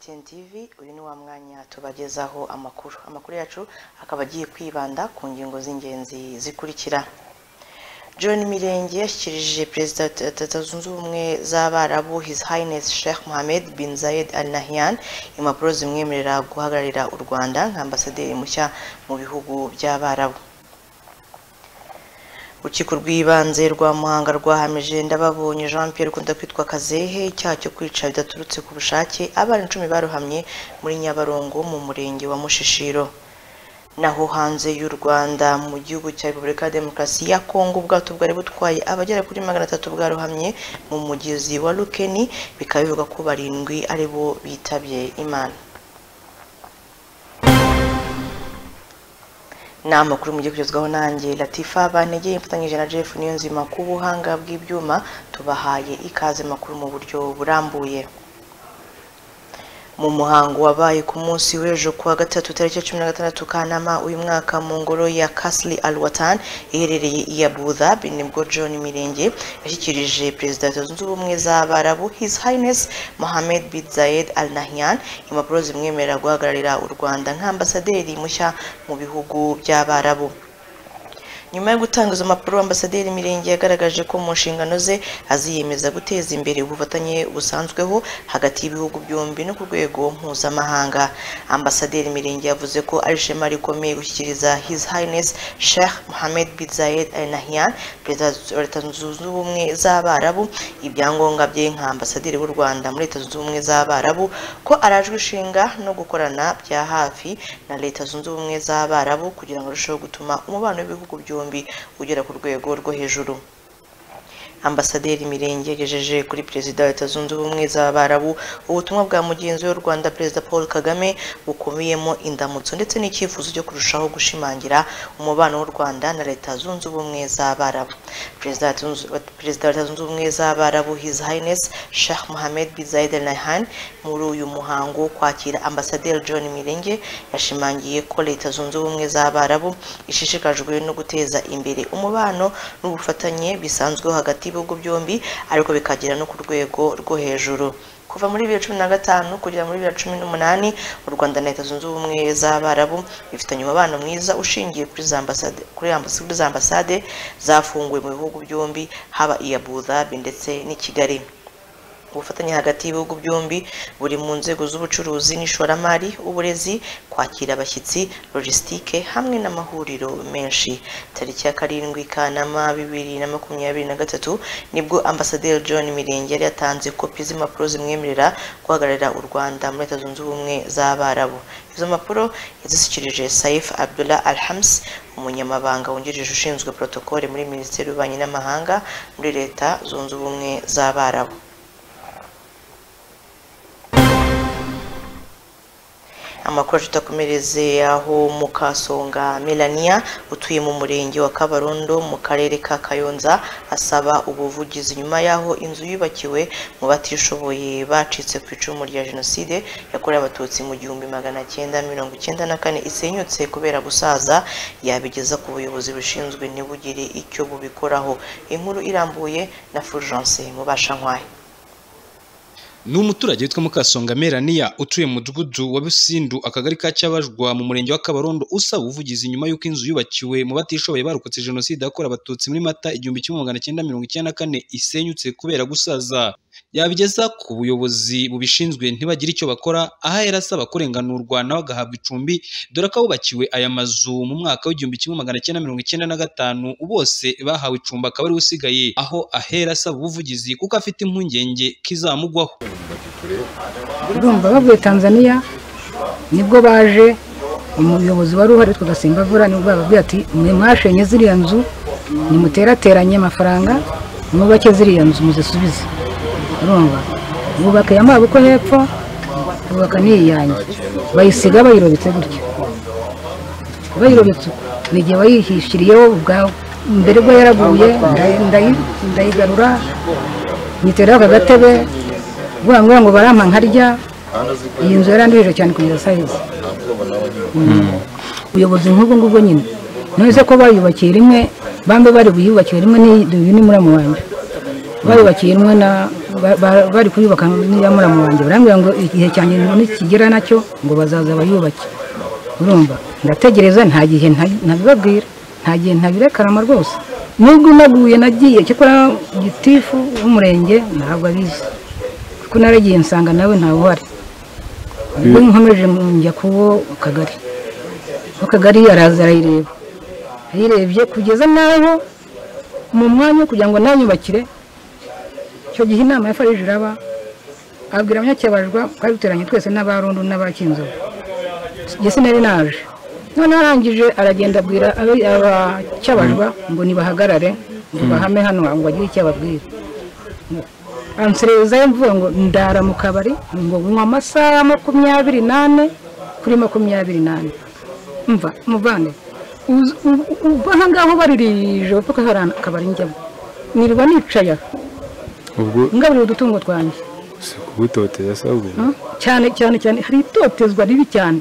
Ten TV uyu ni wa mwanya tubagezaho amakuru amakuru yacu akaba agiye kwibanda ku ngingo z'ingenzi zikurikira John Mirenge yashyikirije Perezida wa Leta Zunze Ubumwe z'Abarabu His Highness Sheikh Mohammed bin Zayed Al Nahyan impapuro zimwemerera guhagararira u Rwanda nka ambasaderi mushya mu bihugu by'Abarabu urukiko rw'ibanze rwa muhanga rwahamije ndababonye jean pierre ukunda kwitwa kazehe icyaha cyo kwica bidaturutse ku bushake abana icumi barohamye muri nyabarongo mu murenge wa mushishiro naho hanze y'u rwanda mu gihugu cya repubulika ya demokarasi ya kongo ubwato bwari butwaye abagera kuri magana atatu bwarohamye mu mugezi wa rukeni bikaba bivuga ko barindwi ari bo bitabye imana ni amakuru mugiye kugezwaho nanjye latifa banegeye mfatanyije na jeff niyo nzima ku buhanga bw'ibyuma tubahaye ikaze makuru mu buryo burambuye mu muhango wabaye ku munsi w'ejo kuwa gatatu tariki ya cumi na gatandatu kanama uyu mwaka mu ngoro ya kasli al watan iherereye iya budhabi nibwo john mirenge yashyikirije perezida wa leta zunze ubumwe z'abarabu his highness mohamed bin zayed al nahyan impapuro zimwemerera guhagararira u rwanda nk'ambasaderi mushya mu bihugu by'abarabu nyuma yo gutanga izo mpapuro ambasaderi mirenge yagaragaje ko mu nshingano ze aziyemeza guteza imbere ubufatanye busanzweho hagati y'ibihugu byombi no ku rwego mpuzamahanga ambasaderi mirenge yavuze ko ari ishema rikomeye gushyikiriza his highness sheikh mohammed bin zayed al nahyan perezida wa leta zunze ubumwe z'abarabu ibyangombwa bye nka ambasaderi w'u rwanda muri leta zunze ubumwe z'abarabu ko arajwe ishinga no gukorana bya hafi na leta zunze ubumwe z'abarabu kugira ngo arusheho gutuma umubano w'ibihugu byombi byombi ugera ku rwego rwo hejuru ambasaderi mirenge yagejeje kuri perezida wa leta zunze ubumwe z'abarabu ubutumwa bwa mugenzi w'u rwanda perezida paul kagame bukomeyemo indamutso ndetse n'icyifuzo cyo kurushaho gushimangira umubano w'u rwanda na leta zunze ubumwe z'abarabu perezida wa leta zunze ubumwe z'abarabu his highness sheikh mohammed bin zayed al nahyan muri uyu muhango wo kwakira ambasaderi john mirenge yashimangiye ko leta zunze ubumwe z'abarabu ishishikajwe no guteza imbere umubano n'ubufatanye bisanzweho hagati y'ibihugu byombi ariko bikagera no ku rwego rwo hejuru kuva muri bibiri cumi na gatanu kugera muri bibiri cumi n'umunani u rwanda na leta zunze ubumwe z'abarabu bifitanye umubano mwiza ushingiye kuri za ambasade kuri za ambasade zafunguwe mu bihugu byombi haba iya budhabi ndetse n'i kigali ubufatanye hagati y'ibihugu byombi buri mu nzego z'ubucuruzi n'ishoramari uburezi kwakira abashyitsi logisitike hamwe n'amahuriro menshi tariki ya karindwi kanama bibiri na makumyabiri na gatatu nibwo ambasaderi john mirenge yari yatanze kopi z'impapuro zimwemerera guhagararira u rwanda muri leta zunze ubumwe z'abarabu izo mpapuro yazishyikirije saif abdullah alhams umunyamabanga wungirije ushinzwe protokole muri minisiteri y'ububanyi n'amahanga muri leta zunze ubumwe z'abarabu amakuru tutakomereze aho mukasonga melania utuye mu murenge wa kabarondo mu karere ka kayonza asaba ubuvugizi nyuma y'aho inzu yubakiwe mu batishoboye bacitse ku icumu rya jenoside yakorewe abatutsi mu gihumbi magana cyenda mirongo icyenda na kane isenyutse kubera gusaza yabigeza ku buyobozi bushinzwe ntibugire icyo bubikoraho inkuru irambuye na fulgence mubashankwaye ni umuturage witwa mukasonga melania utuye mu mudugudu wa busindu akagari ka cyabajwa mu murenge wa kabarondo usaba ubuvugizi nyuma y'uko inzu yubakiwe mu batishoboye barokotse jenoside yakorewe abatutsi muri mata igihumbi kimwe magana cyenda mirongo icyenda na kane isenyutse kubera gusaza yabigeza ku buyobozi bubishinzwe ntibagire icyo bakora aho yari asaba kurenganurwa nawe agahabwa icumbi dore ko abubakiwe aya mazu mu mwaka w'igihumbi kimwe magana cyenda mirongo icyenda na gatanu bose bahawe icumbi akaba ariwe usigaye aho ahera asaba ubuvugizi kuko afite impungenge kizamugwaho urumva bavuye tanzania nibwo baje umuyobozi wari uhari tugasimba vura nibwo bababwiye ati mwe mwashenye ziriya nzu nimuterateranye amafaranga mwubake ziriya nzu muzisubize urumva bubaka iya mwabuko hepfo bubaka n'iyange bayisiga bayirobetse gutya bayirobetse ni igihe bayihishiriyeho ubwawe mbere bwo yaraguye ndayigarura nyiteraho aka gatebe vuga ngo barampa nkarya iyi nzu yarandurije cyane kugeza sayizi ubuyobozi nk'ubwo ngubwo nyine none se ko bayubakiye rimwe bambe bari buyubakiye rimwe ni muri murama wanjye bayubakiye rimwe na ba- ba- bari kuyubaka n'iya muramu wanjye barambwira ngo igihe cyanjye nikigera nacyo ngo bazaza bayubake urumva ndategereza nta gihe nta- ntabibabwira nta gihe ntabirekarama rwose nubwo naguye nagiye cyakora gitifu w'umurenge ntabwo abizi kuko naragiye nsanga nawe ntawe uhari ubwo nkomeje njya kuwo kagari mu kagari araza arayireba ayirebye kugeza n'aho mu mwanya wo kugira ngo nayubakire icyo gihe inama ya farije iraba abwira abanyacyabajwa twari duteranye twese n'abarundu n'abakinzovu njye sinari naje noneho arangije aragenda abwira abi- abacyabajwa ngo nibahagarare ngo bahame hano ngo bagire icyo ababwira anserezayo mvuga ngo ndara mu kabari ngo nywa amasaha makumyabiri n'ane kuri makumyabiri n'ane mva muvane uzi- u- u- uva aha ngaho baririjoro kuko hari akabari njyamo nirirwa nicaya ubwo ngaburira udutungo twanjye si kugutoteza sabwe Mm. cyane cyane cyane hari itotezwa ribi cyane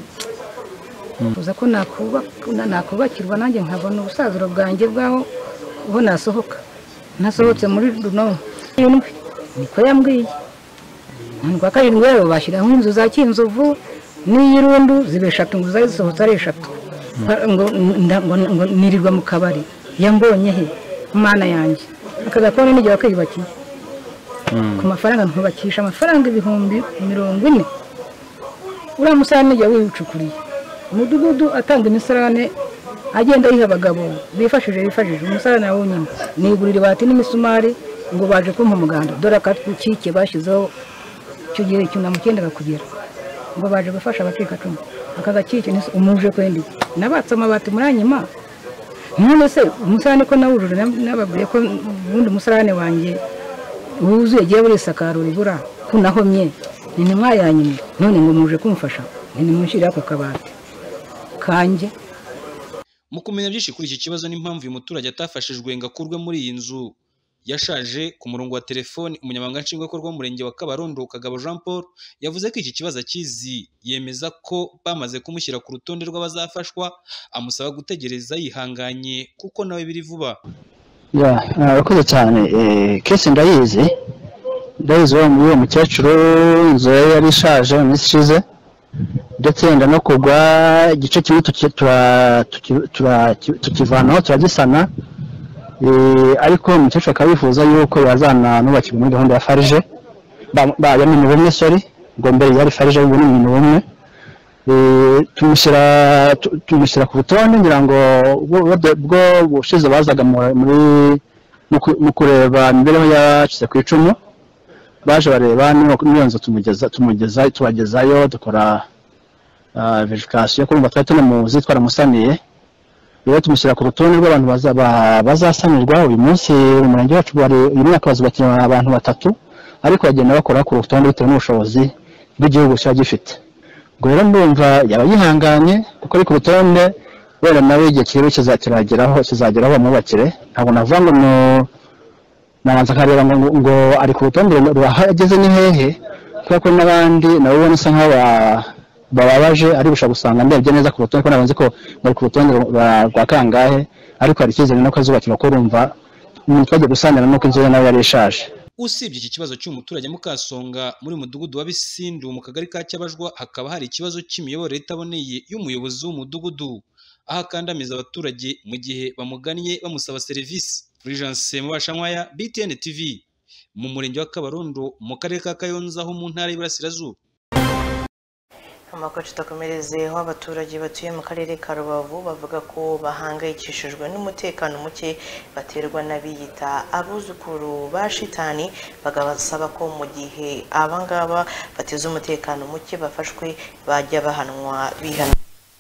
uza ko nakuba- na- nakubakirwa nanjye nkabona ubusaziro bwanjye bwaho aho nasohoka nasohotse muri runo irindwi niko yambwiye none kwa karindwi rero bashyiraho inzu za kinzovu n'iy'irundu ziba eshatu ngo zari zisohotse ari eshatu Nka- ngo nda- ngo- ngo nirirwa mu kabari yambonye he mana yanjye aka gakoni n'igihe wakiyubakiye ku mafaranga ntubakisha amafaranga ibihumbi mirongo ine uriya musarane jya wiwucukuriye umudugudu atanga imisarane agenda ayiha abagabo bifashije bifashije umusarane nawo nyine nigurira ibati n'imisumari ngo baje kumpa umuganda dore akatwikike bashyizeho icyo gihe icyunamo cyendaga kugera ngo baje gufasha abacikacumu aka gakike ni umuje kwendi nabatse amabati muranyima none se umusarane ko nawujuje na- nababwiye ko ubundi umusarane wanjye wuzuye agiye buri sakaro ribura ko nahomye ni intumwa yanyuma none ngo muje kumfasha ni nimushyire ako kabati kanjye mu kumenya byinshi kuri iki kibazo n'impamvu uyu muturage atafashijwe ngo akurwe muri iyi nzu yashaje ku murongo wa telefoni umunyamabanga nshingwabikorwa w'umurenge wa kabarondo kagabo jean paul yavuze ko iki kibazo akizi yemeza ko bamaze kumushyira ku rutonde rw'abazafashwa amusaba gutegereza yihanganye kuko nawe biri vuba ya arakoze cyane kesi ndayizi ndayizi uwo uwo mukecuru inzu ye yari ishaje mu minsi ishize ndetse yenda no kugwa igice kimwe tuki- tura- tuki- tura- tukivanaho turagisana Eh, ariko umukecuru akaba yifuza yuko yazananubakirwa muri gahunda ya farije ya mini bumwe sori ngo mbere yari farije ubu ni mini bumwe Eh, tumushyira tu- tumushyira ku rutonde ngira ngo ubwo ubwo- ubwo ubushize bazaga mu- muri mu ku- mu kureba imibereho yacitse ku icumu baje bareba niba- niyo nzu tumugeza tumugeza tubagezayo dukora verifikasiyo kurumva twari tunamuzi twaramusaniye rero tumushyira ku rutonde rw'abantu baza- ba- bazasanirwa uyu munsi umurenge wacu wari uyu mwaka bazubakiye abantu batatu ariko bagenda bakora ku rutonde bitewe n'ubushobozi bw'igihugu kiba gifite ubwo rero ndumva yaba yihanganye kuko ari ku rutonde wenda nawe igihe kiriho kizageraho kizageraho bamwubakire ntabwo navuga ngo mu- nabanza akareba ngo, ngo ari ku rutonde ruhageze ni hehe kubera ko n'abandi nabo ubona usa nkaho ba- bababaje ari gushaka gusanga ndebye neza ku rutonde ko nabanze ko ngo ku rutonde rwa- rwa kangahe ariko hari icyizere nuko azubakirwa ko urumva umuntu twajya gusanira nuko inzu ye nawe yari ishaje usibye iki kibazo cy'uyu muturage Mukasonga muri uyu mudugudu wa Bisindu mu kagari ka Cyabajwa hakaba hari ikibazo cy'imiyoborere itaboneye y'umuyobozi w'umudugudu aho akandamiza abaturage mu gihe bamugannye bamusaba serivisi Fulgence Mubashankwaya BTN TV mu murenge wa Kabarondo mu karere ka Kayonza ho mu ntara y'Iburasirazuba amakuru tutakomerezeho abaturage batuye mu karere ka rubavu bavuga ko bahangayikishijwe n'umutekano muke baterwa n'abiyita abuzukuru ba shitani bagasaba ko mu gihe abangaba bateze umutekano muke bafashwe bajya bahanwa bihana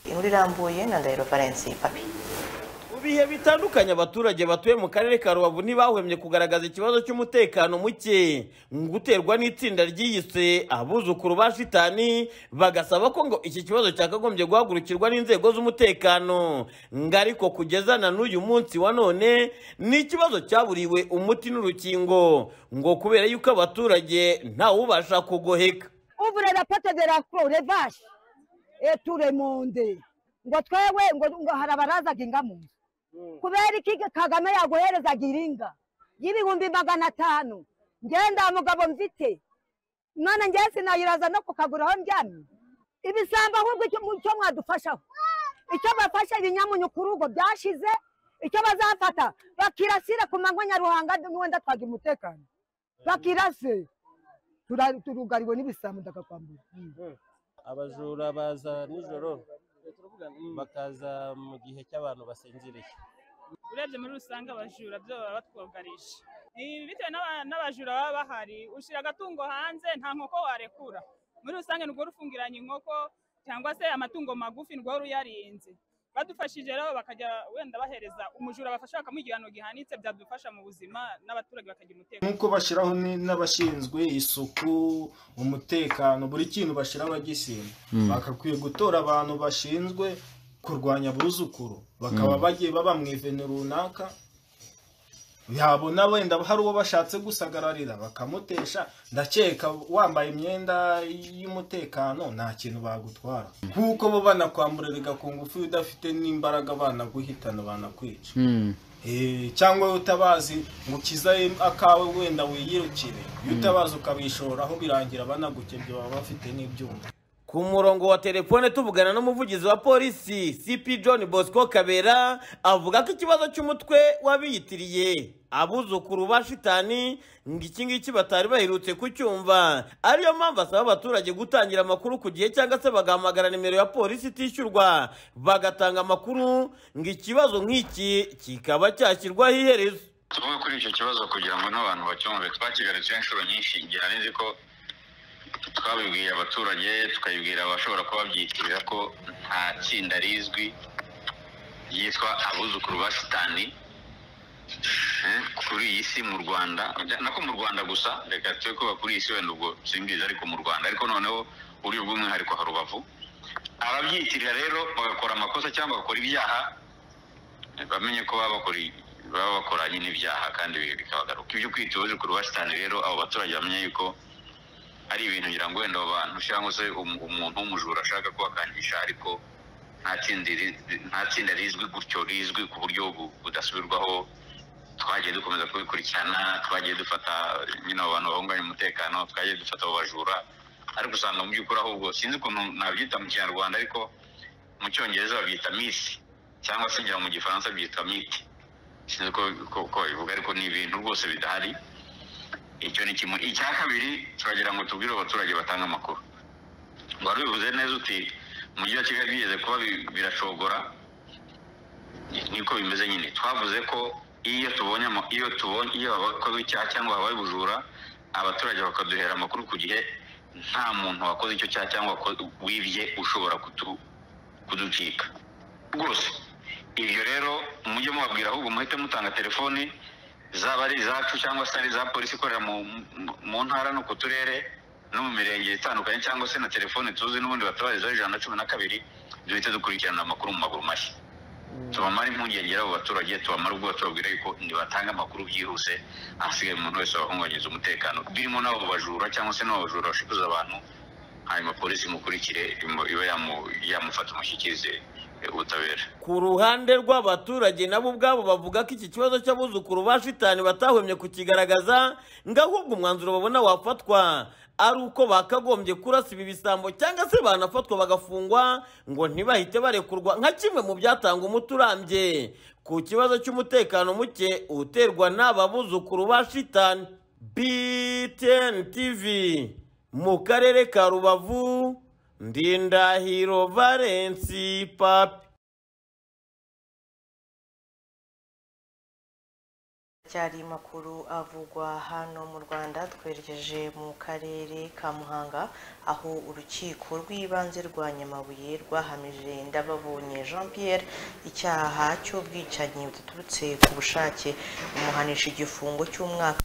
inkuru irambuye na ndahiro valence papi Mu bihe bitandukanye abaturage batuye mu karere ka rubavu ntibahwemye kugaragaza ikibazo cy'umutekano muke guterwa n'itsinda ryiyise abuzukuru ba shitani bagasaba ko ngo iki kibazo cyakagombye guhagurukirwa n'inzego z'umutekano ngo ariko kugeza na n'uyu munsi wa none ni ikibazo cyaburiwe umuti n'urukingo ngo kubera yuko abaturage ntawubasha kugoheka ouvre la porte de la cour, les vaches, et tout le monde. ngo twewe ngo ngo hari abarazaga inga mu nzu kubera iki kagame yaguherezaga iringa y'ibihumbi magana atanu ngewe nta mugabo mfite none ngewe sinayiraza no ku kaguru aho ndyamye ibisambo ahubwo icyo mu- icyo mwadufashaho icyo bafashe ibinyamunyu kuri ubwo byashize icyo bazafata bakirasire ku manywa nyaruhanga wenda twagira umutekano bakirase Tura- turugariwe n'ibisambo ndakakwambura abajura baza nijoro bakaza mu gihe cy'abantu basinziriye urebye muri rusange abajura byo baba batwugarisha Ni bitewe n'aba- n'abajura baba bahari ushyira agatungo hanze nta nkoko warekura muri rusange nirwo rufungiranye inkoko cyangwa se amatungo magufi nirwo ruyarinze badufashije rero bakajya wenda bahereza umujura bafasha bakamuha igihano gihanitse byadufasha mu buzima n'abaturage bakagira umutekano nk'uko bashyiraho ni- n'abashinzwe isuku umutekano buri kintu bashyira bagisimba bagakwiye gutora abantu bashinzwe kurwanya abuzukuru bakaba bagiye baba mu ivene runaka yabona wenda hari uwo bashatse gusagararira bakamutesha ndakeka wambaye imyenda y'umutekano nta kintu bagutwara kuko bo banakwamburira ku ngufu iyo udafite n'imbaraga banaguhitana banakwica Eh, cyangwa iyo utabazi ngo ukizaye akawe wenda wiyirukire iyo utabazi ukabishoraho birangira banagukebye baba bafite n'ibyuma Ku murongo wa telefone tuvugana n'umuvugizi wa polisi CP John Bosco Kabera avuga ko ikibazo cy'umutwe wabiyitiriye abuzukuru ba shitani ngo iki ngiki batari baherutse kucyumva ariyo mpamvu asaba abaturage gutangira amakuru ku gihe cyangwa se bagahamagara nimero ya polisi itishyurwa bagatanga amakuru ngo ikibazo nk'iki kikaba cyashyirwaho iherezo tuvuge kuri icyo kibazo kugira ngo n'abantu bacyumve twakigarutseho inshuro nyinshi igihe nzi ko twabibwiye abaturage tukabibwira abashobora kuba babyitirira ko nta tsinda rizwi ryitwa abuzukuru ba sitani eh, kuri iyi si mu rwanda nako mu rwanda gusa reka tube kuba kuri iyi si wenda ubwo simbizi ariko mu rwanda ariko noneho uburyo bw'umwihariko ha rubavu ababyitirira rero bagakora amakosa cyangwa bagakora ibyaha bamenye ko baba bakora baba bakora nyine ibyaha kandi bi- bikabagaruka ibyo kwita ubuzikuru basitani rero abo baturage bamenye yuko ari ibintu ngira ngo wenda abo bantu cyangwa se um- umuntu w'umujura ashaka kubakangisha ariko nta tsinda ri- nta tsinda rizwi gutyo rizwi ku buryo bu- budasubirwaho twagiye dukomeza kubikurikirana twagiye dufata nyine abo bantu bahunganya umutekano twagiye dufata abo bajura ariko usanga mu by'ukuri ahubwo sinzi ukuntu nabyita mu kinyarwanda ariko mu cyongereza babyita misi cyangwa se ngira ngo mu gifaransa byitwa miti sinzi ko ko- ko bivuga ariko ni ibintu rwose bidahari icyo ni kimwe icya kabiri turagira ngo tubwire abaturage batanga amakuru wari ubivuze neza uti umujyi wa kigali bigeze kuba bi- birashogora ni- niko bimeze nyine twavuze ko iyo tubonye ama- iyo tubonye iyo hakoze icyaha cyangwa habaye ubujura abaturage bakaduhera amakuru ku gihe nta muntu wakoze icyo cyaha cyangwa wako- wibye ushobora kutu- kuducika rwose ibyo rero mujye mubabwira ahubwo muhite mutanga telefoni zaba ari izacu cyangwa se ari iza polisi ikorera mu- mu- mu ntara no ku turere no mu mirenge itandukanye cyangwa se na telefoni tuzi n'ubundi batabarizaho ijana na cumi na kabiri duhite dukurikirana amakuru mu maguru mashya tubamara impungenge abo baturage tubamara ubwoba tubabwira yuko nibatanga amakuru byihuse ahasigaye umuntu wese wahunganyiriza umutekano birimo n'abo bajura cyangwa se n'abo bajura bashibuza abantu hanyuma polisi imukurikire imu- ibe yamu- yamufata umushyikirize eh, ubutabera Ku ruhande rw'abaturage nabo ubwabo bavuga ko iki kibazo cy'abuzukuru ba shitani batahwemye kukigaragaza ngo ahubwo umwanzuro babona wafatwa ari uko bakagombye kurasa ibi bisambo cyangwa se banafatwa bagafungwa ngo ntibahite barekurwa nka kimwe mu byatanga umuti urambye ku kibazo cy'umutekano muke uterwa n'aba buzukuru ba shitani BTN TV mu karere ka Rubavu Ndindahiro Valensi Papi cyari makuru avugwa hano mu Rwanda twerekeje mu karere ka Muhanga aho urukiko rw'ibanze rwa Nyamabuye rwahamije ndababonye Jean Pierre icyaha cy'ubwicanyi buturutse ku bushake umuhanisha igifungo cy'umwaka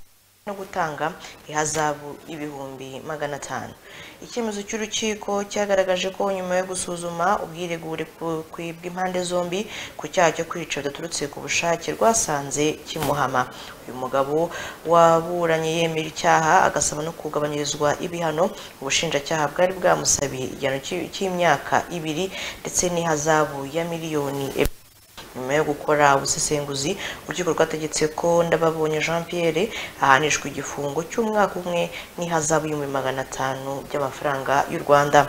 no gutanga ihazabu ibihumbi magana atanu icyemezo cy'urukiko cyagaragaje ko nyuma yo gusuzuma ubwiregure ku- ku- bw'impande zombi ku cyaha cyo kwica bidaturutse ku bushake rwasanze kimuhama uyu mugabo waburanye yemera icyaha agasaba no kugabanyirizwa ibihano ubushinjacyaha bwari bwamusabiye igihano cy'i- cy'imyaka ibiri ndetse n'ihazabu ya miliyoni ebyiri nyuma yo gukora ubusesenguzi urukiko rwategetse ko ndababonye jean pierre ahanishwa igifungo cy'umwaka umwe n'ihazabu y'ibihumbi magana atanu by'amafaranga y'u rwanda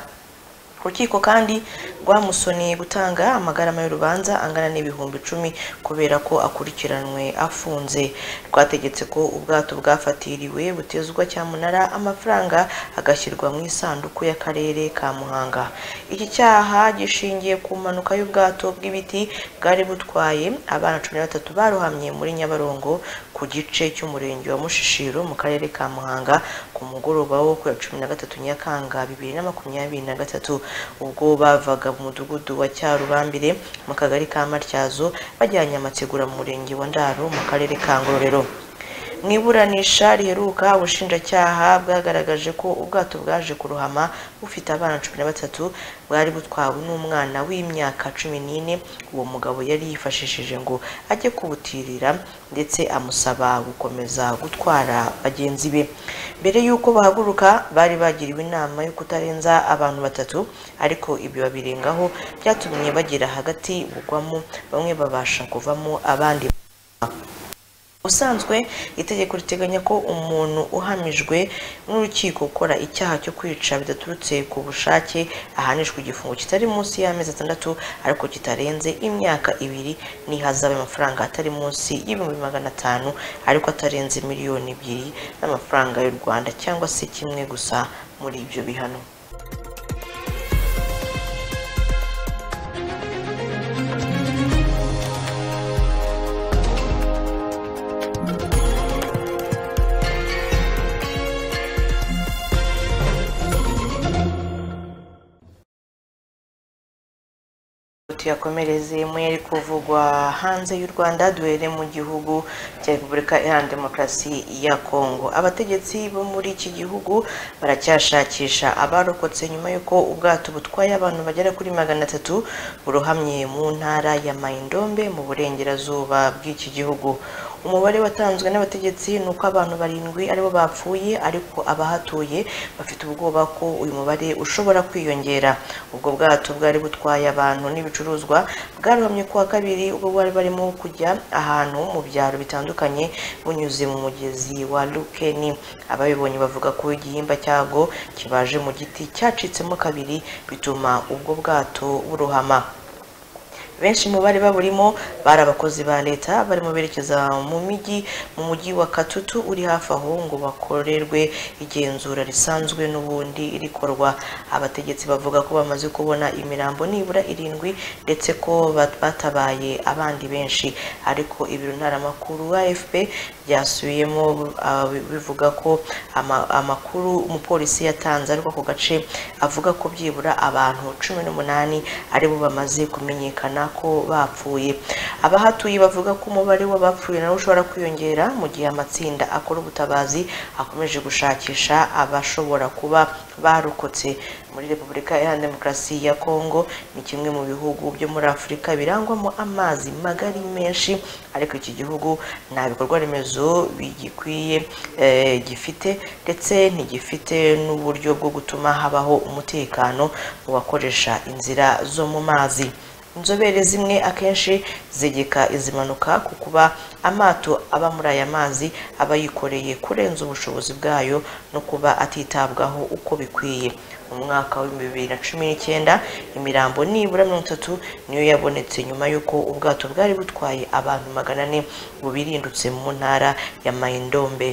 urukiko kandi rwamusoneye gutanga amagarama y'urubanza angana n'ibihumbi icumi kubera ko akurikiranwe afunze rwategetse ko ubwato bwafatiriwe butezwa cyamunara amafaranga agashyirwa mu isanduku y'akarere ka muhanga iki cyaha gishingiye ku mpanuka y'ubwato bw'ibiti bwari butwaye abana cumi na batatu barohamye muri nyabarongo ku gice cy'umurenge wa mushishiro mu karere ka muhanga ku mugoroba wo ku ya cumi na gatatu nyakanga bibiri na makumyabiri na gatatu ubwo bavaga mu mudugudu wa cyarubambire mu kagari ka matyazo bajyanye amategura mu murenge wa ndaro mu karere ka ngororero mu iburanisha riheruka ubushinjacyaha bwagaragaje ko ubwato bwaje kurohama bufite abana cumi na batatu bwari butwawe n'umwana w'imyaka cumi n'ine uwo mugabo yari yifashishije ngo ajye kubutirira ndetse amusaba gukomeza gutwara bagenzi be mbere y'uko bahaguruka bari bagiriwe inama yo kutarenza abantu batatu ariko ibyo babirengaho byatumye bagera hagati bugwamo bamwe babasha kuvamo abandi ubusanzwe itegeko riteganya ko umuntu uhamijwe n'urukiko ukora icyaha cyo kwica bidaturutse ku bushake ahanishwa igifungo kitari munsi y'amezi atandatu ariko kitarenze imyaka ibiri n'ihazabu y'amafaranga atari munsi y'ibihumbi magana atanu ariko atarenze miliyoni ebyiri z'amafaranga y'u rwanda cyangwa se kimwe gusa muri ibyo bihano tuyakomereze mu yari kuvugwa hanze y'u rwanda duhere mu gihugu cya repubulika iharanira demokarasi ya kongo abategetsi bo muri iki gihugu baracyashakisha abarokotse nyuma y'uko ubwato butwaye abantu bagera kuri magana atatu burohamye mu ntara ya mayindombe mu burengerazuba bw'iki gihugu umubare watanzwe n'abategetsi ni uko abantu barindwi aribo bapfuye ariko abahatuye bafite ubwoba ko uyu mubare ushobora kwiyongera ubwo bwato bwari butwaye abantu n'ibicuruzwa bwarohamye kuwa kabiri ubwo bwari barimo kujya ahantu mu byaro bitandukanye bunyuze mu mugezi wa lukeni ababibonye bavuga ko igihimba cyabwo kibaje mu giti cyacitsemo kabiri bituma ubwo bwato burohama benshi mu bari baburimo bari abakozi ba leta barimo berekeza mu mijyi mu mujyi wa katutu uri hafi aho ngo bakorerwe igenzura risanzwe n'ubundi rikorwa abategetsi bavuga ko bamaze kubona imirambo nibura irindwi ndetse ko batabaye abandi benshi ariko ibiro ntaramakuru afp byasubiyemo bivuga ko amakuru umupolisi yatanze ariko ako gace avuga ko byibura abantu cumi n'umunani aribo bamaze kumenyekana ko bapfuye abahatuye bavuga ko umubare w'abapfuye nawe ushobora kwiyongera mu gihe amatsinda akora ubutabazi akomeje gushakisha abashobora kuba barokotse muri repubulika iharanira demokarasi ya kongo ni kimwe mu bihugu byo muri afurika birangwamo amazi magari menshi ariko iki gihugu nta bikorwa remezo bigikwiye gifite ndetse ntigifite n'uburyo bwo gutuma habaho umutekano mu bakoresha inzira zo mu mazi inzobere zimwe akenshi zegeka izi mpanuka ku kuba amato aba muri aya mazi aba yikoreye kurenza ubushobozi bwayo no kuba atitabwaho uko bikwiye mu mwaka w'ibihumbi bibiri na cumi n'icyenda imirambo nibura mirongo itatu niyo yabonetse nyuma y'uko ubwato bwari butwaye abantu magana ane bubirindutse mu ntara ya mayindombe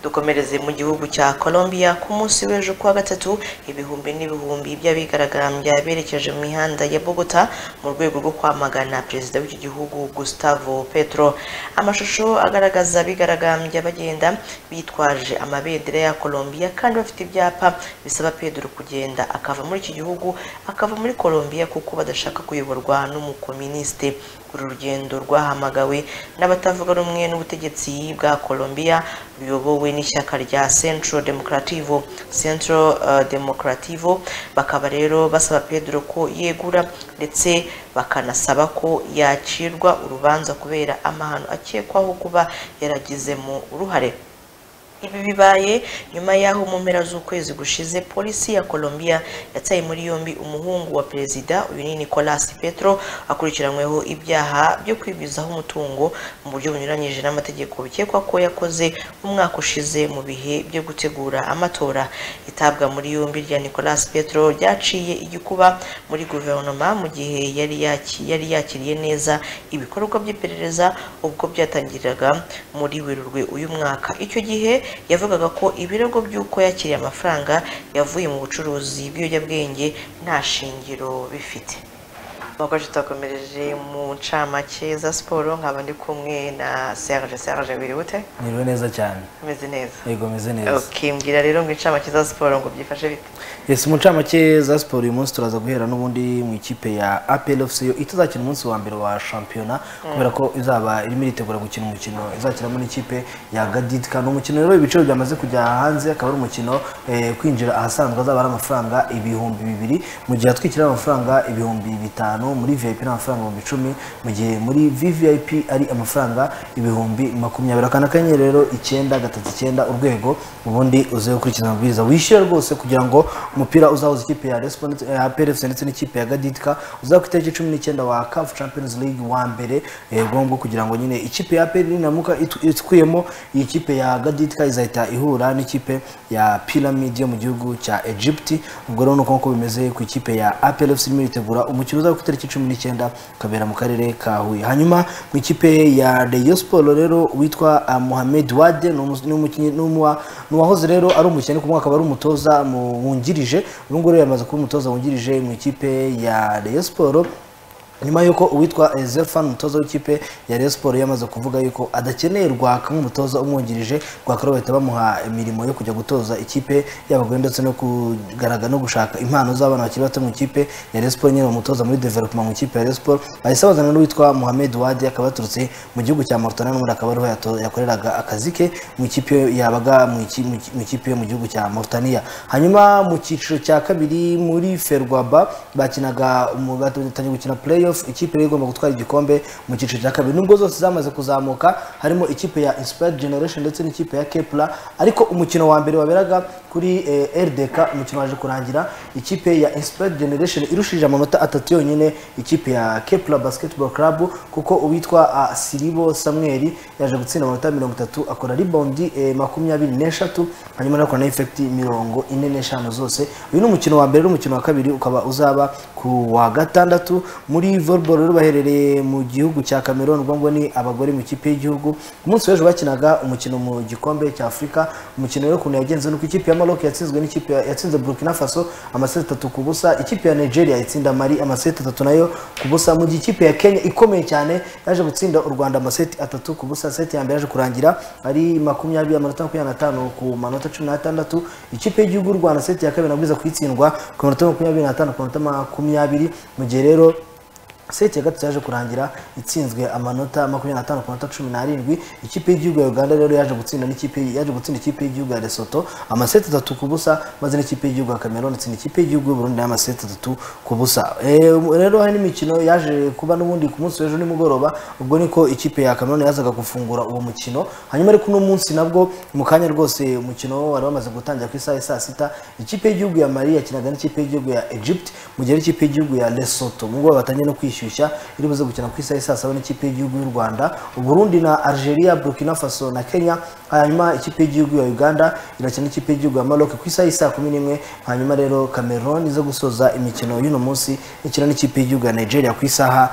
dukomereze mu gihugu cya Colombia ku munsi w'ejo kuwa gatatu ibihumbi n'ibihumbi by'abigaragambya berekeje mu mihanda ya Bogota mu rwego rwo kwamagana perezida w'iki gihugu Gustavo Petro amashusho agaragaza abigaragambya bagenda bitwaje amabendera ya Colombia kandi bafite ibyapa bisaba Pedro kugenda akava muri iki gihugu akava muri Colombia kuko badashaka kuyoborwa n'umukoministe uru rugendo rwahamagawe n'abatavuga rumwe n'ubutegetsi bwa Colombia ruyobowe n'ishyaka rya Centro Democrativo Centro uh, Democrativo bakaba rero basaba Pedro ko yegura ndetse bakanasaba ko yacirwa urubanza kubera amahano akekwaho kuba yaragizemo uruhare Ibi bibaye nyuma y'aho mu mpera z'ukwezi gushize polisi ya Colombia yataye muri yombi umuhungu wa perezida uyu ni Nicolas Petro akurikiranyweho ibyaha byo kwigwizaho umutungo mu buryo bunyuranyije n'amategeko bikekwa ko yakoze umwaka ushize mu bihe byo gutegura amatora itabwa muri yombi rya Nicolas Petro ryaciye igikuba muri guverinoma mu gihe yari yaki- yari yakiriye neza ibikorwa by'iperereza ubwo byatangiraga muri werurwe uyu mwaka icyo gihe yavugaga ko ibirego by'uko yakiriye amafaranga yavuye mu bucuruzi bw'ibiyobyabwenge nta shingiro bifite nk'uko tutakomereje mu ncamake za siporo nkaba ndi kumwe na serge serge wiribute Niriwe neza cyane umeze neza yego meze neza ukimbwira rero ngo incamake za siporo ngo byifashe bite yes mu ncamake za siporo uyu munsi turaza guhera n'ubundi mu ikipe ya apel fc yo itazakina umunsi wa mbere wa shampiyona Mm. kubera ko izaba irimo iritegura gukina umukino izakiramo n'ikipe ya gadidika ni umukino rero ibiciro byamaze kujya hanze akaba ari umukino eh, kwinjira ahasanzwe azaba ari amafaranga ibihumbi bibiri mu gihe atwikira amafaranga ibihumbi bitanu muri vip ni amafaranga ibihumbi icumi mu gihe muri vvip ari amafaranga ibihumbi makumyabiri akana kanyenyeri rero icyenda gatatu icyenda urwego ubundi uze gukurikiza amabwiriza wishyura rwose kugira ngo umupira uzahuza ikipe ya Respo ndetse- ya PRFC ndetse n'ikipe ya Gaditka uzaba ku itariki cumi n'icyenda wa CAF Champions League wa mbere eh, ngombwa kugira ngo nyine ikipe ya PRFC ninamuka itu- ikuyemo iyi kipe ya Gaditka izahita ihura n'ikipe ya Pyramid yo mu gihugu cya Egypt ubwo rero nuko nkuko bimeze ku ikipe ya APRFC irimo yitegura umukino uzaba ku itariki cumi n'icyenda ukabera mu karere ka Huye hanyuma mu ikipe ya Rayon Sports rero witwa ah, Mohamed Wade ni umu- ni umukinnyi ni umuwa- ni uwahoze rero ari umukinnyi ku mwaka akaba ari umutoza mu- wungirije uyu nguyu rero yamaze kuba umutoza wungirije mu ikipe ya Rayon Sports nyuma y'uko uwitwa eh, Zefan umutoza w'ikipe ya Rayon Sports yamaze kuvuga yuko adakeneye rwaka nk'umutoza umwungirije rwaka rero bahita bamuha imirimo yo kujya gutoza ikipe y'abagore ndetse no kugaragara no gushaka impano z'abana bakiri bato mu ikipe ya Rayon Sports nyine umutoza muri development mu ikipe ya Rayon Sports bahise bazana n'uwitwa Mohamed Wadi akaba yaturutse mu gihugu cya Mauritania n'ubundi akaba ariho yato- yakoreraga akazi ke mu ikipe yabaga mu iki- mu iki- mu ikipe yo mu gihugu cya Mauritania hanyuma mu cyiciro cya kabiri muri Ferwaba bakinaga umu- batangiye gukina playoff ikipe yari igomba gutwara igikombe mu cyiciro cya kabiri nubwo zose zamaze kuzamuka harimo ikipe ya Inspired Generation ndetse n'ikipe ya Kepler ariko umukino wa mbere waberaga kuri eh, RDK umukino waje kurangira ikipe ya Inspired Generation irushije amanota atatu yonyine ikipe ya Kepler Basketball Club kuko uwitwa ah, Siribo Samuel yaje gutsinda amanota mirongo itatu akora rebound eh, makumyabiri n'eshatu hanyuma anakora na effect mirongo ine n'eshanu zose uyu ni umukino wa mbere n'umukino wa kabiri ukaba uzaba ku wa gatandatu muri volleyball rero baherereye mu gihugu cya Cameroon ubwo ngo ni abagore mu ikipe y'igihugu ku munsi w'ejo bakinaga umukino mu gikombe cya Afurika umukino rero ukuntu yagenze nuko ikipe ya Maroc yatsinzwe n'ikipe ya- yatsinze Burkina Faso amaseti atatu ku busa ikipe ya Nigeria itsinda Mali amaseti atatu nayo ku busa mu gihe ikipe ya Kenya ikomeye cyane yaje gutsinda u Rwanda amaseti atatu ku busa seti ya mbere yaje kurangira ari makumyabiri amanota makumyabiri n'atanu ku manota cumi n'atandatu ikipe y'igihugu y'u Rwanda seti ya kabiri nabwiza kuyitsindwa ku manota makumyabiri n'atanu ku manota makumyabiri mu gihe rero seti ya gatatu yaje kurangira itsinzwe amanota makumyabiri n'atanu ku manota cumi n'arindwi ikipe y'igihugu ya uganda rero yaje gutsinda n'ikipe yaje gutsinda ikipe y'igihugu ya lesotho amaseti atatu ku busa maze n'ikipe y'igihugu ya cameroon itsinda ikipe y'igihugu y'u burundi n'amaseti atatu ku busa Eh, rero hari n'imikino yaje kuba n'ubundi ku munsi w'ejo nimugoroba ubwo niko ikipe ya cameroon yazaga gufungura uwo mukino hanyuma ariko uno munsi nabwo mu kanya rwose umukino wari wamaze gutangira ku isaha ya saa sita ikipe y'igihugu ya mali yakinaga n'ikipe y'igihugu ya egypt mu gihe ari ikipe y'igihugu ya lesotho mu ngo batangiye no kwishyushya iri buze gukina ku isaha ya saa saba n'ikipe y'igihugu y'u rwanda uburundi na algeria burkina faso na kenya hanyuma ikipe y'igihugu ya uganda irakina n'ikipe y'igihugu ya maroc ku isaha ya saa kumi n'imwe hanyuma rero cameroon iza gusoza imikino y'uno munsi ikina n'ikipe y'igihugu ya nigeria ku isaha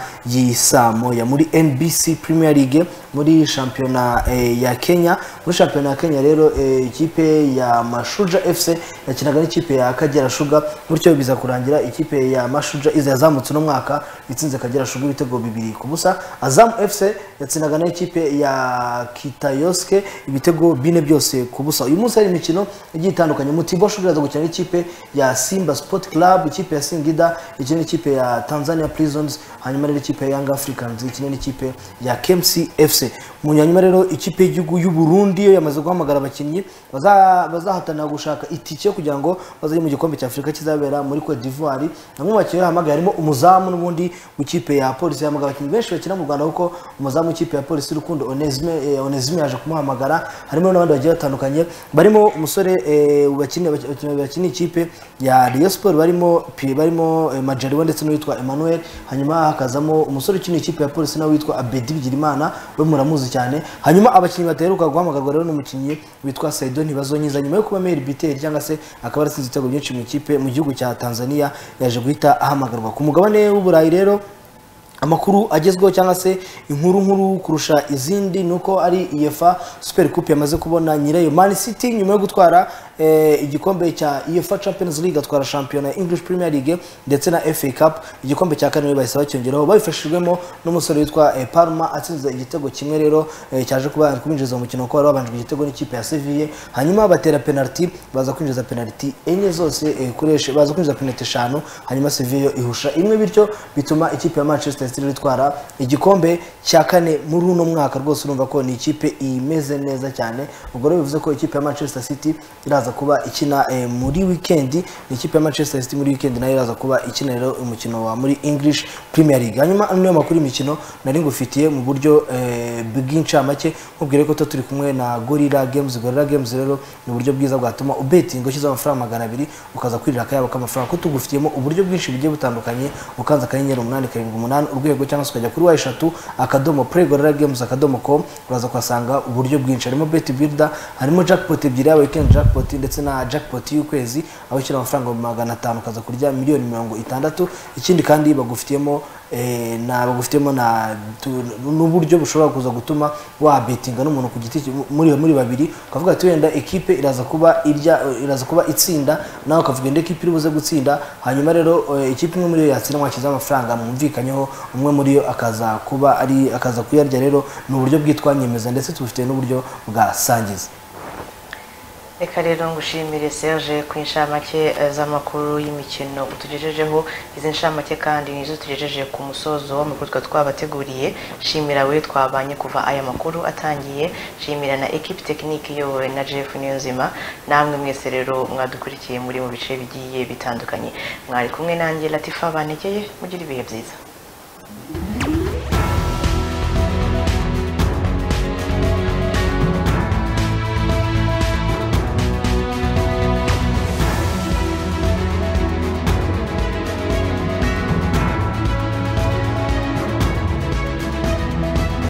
y'isamoya muri nbc premier league muri shampiyona eh, ya kenya muri shampiyona ya kenya rero eh, ikipe ya mashuja fc yakinaga n'ikipe ya kagera shuga gutyo biza kurangira ikipe ya mashuja iza yazamutse uno mwaka itsinze kagera shuga ibitego bibiri ku busa azamu fc yatsindaga n'ikipe ya kitayoske ibitego bine byose ku busa uyu munsi hari imikino igiye itandukanye mutibo shuga iraza gukina n'ikipe ya simba sport club ikipe ya singida ikina n'ikipe ya tanzania prisons hanyuma rero ikipe ya young africans ikina n'ikipe ya kmc fc mu nyuma rero ikipe y'igihugu y'uburundi ubundi iyo yamaze guhamagara abakinnyi baza- bazahatanira gushaka itike kugira ngo bazajye mu gikombe cya afurika kizabera muri cote d'ivoire bamwe mu bakinnyi yahamagaye harimo umuzamu n'ubundi mu kipe ya polisi yahamagara abakinnyi benshi bakina mu rwanda kuko umuzamu w'ikipe ya polisi rukundo onesime eh, Onesime yaje kumuhamagara harimo n'abandi bagiye batandukanye barimo umusore eh, bakinira- bakinira bakina ikipe ya Rayon Sport barimo Pi- barimo eh, Majaliwa ndetse n'uwitwa Emmanuel hanyuma hakazamo umusore ukina ikipe ya polisi nawe witwa Abedi Bigirimana we muramuzi cyane hanyuma abakinnyi bateruka guhamagarwa rero n'umukinnyi witwa Saido Ntibazonyiza nyuma yo kuba mayor biteri cyangwa se akaba yaratsinze ibitego byinshi mu ikipe mu gihugu cya Tanzania yaje guhita ahamagarwa ku mugabane w'uburayi rero amakuru agezweho cyangwa se inkuru nkuru kurusha izindi ni uko ari iyefa super coupe yamaze kubona nyirayo man city nyuma yo gutwara eh, igikombe cya iyefa champions league atwara shampiyona ya english premier league ndetse na fa cup igikombe cya kane bahise bacyongeraho babifashijwemo n'umusore witwa eh, parma atsinze igitego kimwe rero eh, cyaje kuba ari kubinjiza mu mukino kuko wari wabanjwe igitego n'ikipe ya seville hanyuma batera penalty baza kwinjiza penalty enye zose eh, kuri esh- baza kwinjiza penalty eshanu hanyuma seville ihusha imwe bityo bituma ikipe ya manchester city itwara igikombe cya kane muri uno mwaka rwose urumva ko ni ikipe imeze neza cyane ubwo rero bivuze ko ikipe ya manchester city iraza kuba ikina eh, muri wikendi ni ikipe ya manchester city muri wikendi nayo iraza kuba ikina rero umukino wa muri english premier league hanyuma ano niyo makuru y'imikino nari ngufitiye mu buryo eh, bw'incamake nkubwire ko tuba turi kumwe na gorilla games gorilla games rero ni uburyo bwiza bwatuma ubetinga ushyizeho amafaranga magana abiri ukaza kwirira akayabo k'amafaranga ko tugufitiyemo uburyo bwinshi bugiye butandukanye ukanza akanyenyeri umunani karindwi umunani urwego cyangwa se ukajya kuri wa eshatu akadomo play gorilla games akadomo com uraza kuhasanga uburyo bwinshi harimo bet builder harimo jackpot ebyiri yaba weekend jackpot ndetse na jackpot y'ukwezi aho ushyira amafaranga ibihumbi magana atanu ukaza kurya miliyoni mirongo itandatu ikindi kandi bagufitiyemo eh, na bagufitemo na tu- n'uburyo bushobora kuza gutuma wabetinga n'umuntu ku giti cye, mu- muri muri babiri ukavuga ati wenda ekipe iraza kuba irya iraza kuba itsinda nawe ukavuga indi ekipe iri buze gutsinda hanyuma rero eh, ikipe imwe muri yo yatsinda mwashyizeho amafaranga mwumvikanyeho umwe muri yo akaza kuba ari akaza kuyarya rero ni uburyo bwitwa nyemeza ndetse tubufite n'uburyo bwa sangiza reka rero ngushimire serge ku inshamake eh, z'amakuru y'imikino utugejejeho izi nshamake kandi nizo tugejeje ku musozo w'amakuru twari twabateguriye shimira we twabanye kuva aya makuru atangiye shimira na ekipi tekinike iyobowe na jeff niyonzima namwe mwese rero mwadukurikiye muri mu bice bigiye bitandukanye mwari kumwe nanjye latifa banegeye mugire ibihe byiza